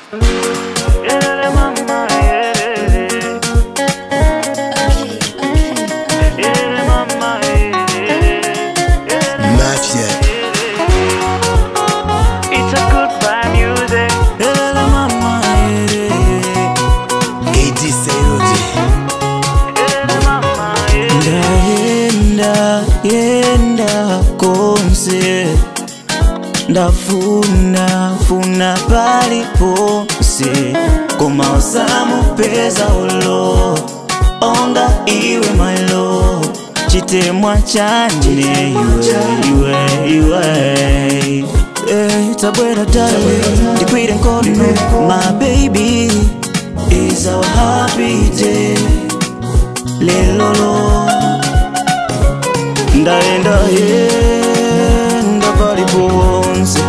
Yelele mama, yelele. Yelele mama, yelele. Mafia. It's a goodbye music. Yelele mama, yelele. AD Sailoti. Yelele mama, yelele. ndaenda yenda konse ndafuna funa paliponse koma osamupeza ulo onga iwe mailo chitemwa chane iwe iwe iwe Eh, tabwera dale ndikwire nkono my baby is our happy day lelolo ndaenda yenda paliponse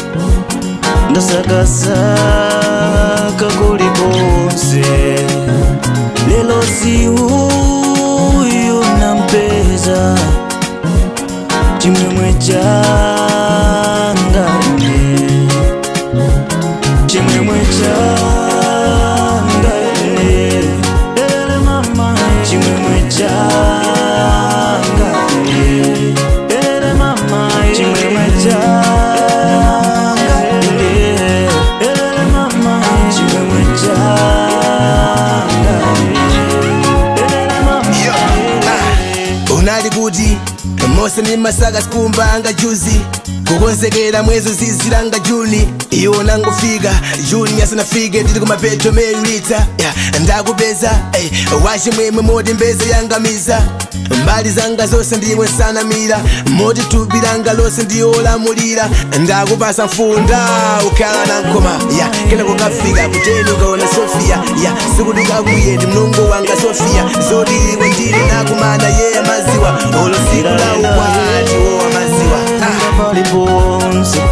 ndasakasaka kuliponse lelo si uyu nampeza chimwemwe changa ine chimwemwe changa ine ele mama chimwemwe changa ine ele mama chimwemwe changa ine ele mama chimwemwe changa ine ele mama Yo, ah, unali kuti mose ndi masaka sikumbanga juzi kukonzekera mwezi zizilanga juni iwo nangofika juni asanafike ndili kumapeto melita yeah, ndakupeza hey, wachimwemwe moti mbeze yangamiza mbali zanga zonse ndiwe nsanamira moti thupi langa lonse ndiwolamulira ndakupasa mfunda ukhala na nkoma ya kena kukafika kuteni ukaona sofia ya sikuti kakuye ndi mlungu wanga sofia zoti iwe ndili nakumana yeye maziwa olo siku la ukwati wowa maziwa ah. paliponse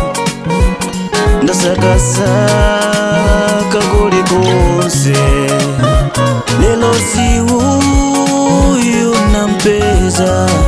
ndasakasaka kulikonse lelo si uyu nampeza